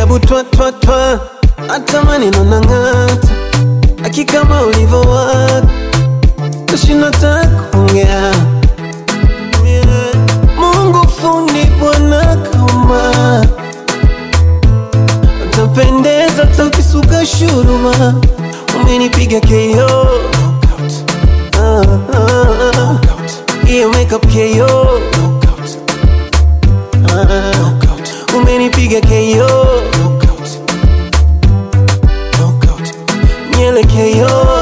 hebu twa twa twa, hata maneno nang'ata, akikama ulivyowaka tashinda takuongea. Mungu fundi Bwana kama utapendeza takisuka shuruma, umenipiga KO Ah, ah, ah. hiyo makeup KO Ah, umenipiga KO nyele KO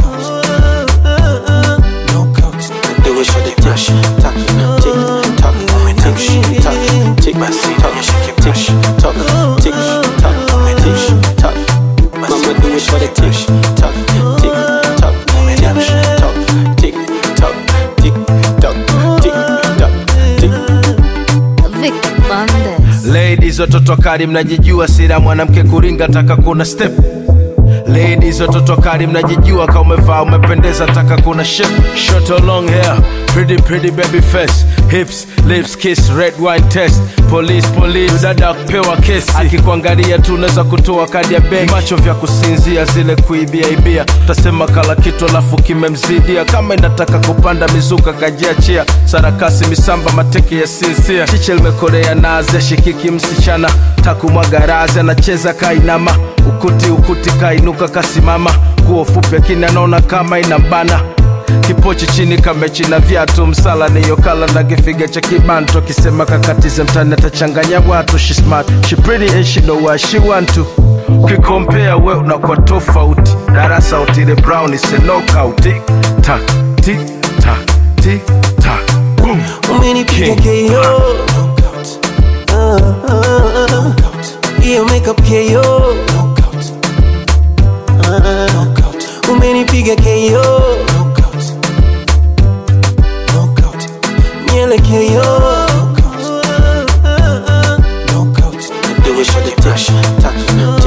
Do it for the tick tock, tick tock, tick tock, tick tock, tick tock, tick tock, tick tock. Mama do it for the tick tock, tick tock, tick tock, tick tock, tick tock, tick tock, tick. Vic Bandes. Ladies watoto kari mnajijua, sira mwanamke kuringa, taka kuna step. Ladies watoto kari mnajijua, kama umevaa umependeza, taka kuna shape. Short or long hair, pretty pretty baby face, hips, lips, kiss, red wine test. Police police, dada kupewa kesi, akikuangalia tu unaweza kutoa kadi ya benki. Macho vya kusinzia, zile kuibia ibia, utasema kala kitu alafu kimemzidia. Kama inataka kupanda mizuka kajiachia, sarakasi misamba mateke ya sinsia, chiche limekorea naze shikiki msichana takumwaga razi anacheza kainama ukuti ukuti kainuka kasimama nguo fupi akini anaona kama inambana kipochi chini kamechina viatu msala niyokala na kifiga cha kibanto akisema kakatize mtani atachanganya watu she smart she pretty and she know what she want to ukikompea we unakuwa tofauti darasa utile brown is a knockout tik tak tik tak tik tak boom umenipiga King. KO Ah, ah, ah. hiyo makeup KO Ah, umenipiga KO nyele KO Do it for the tick tock,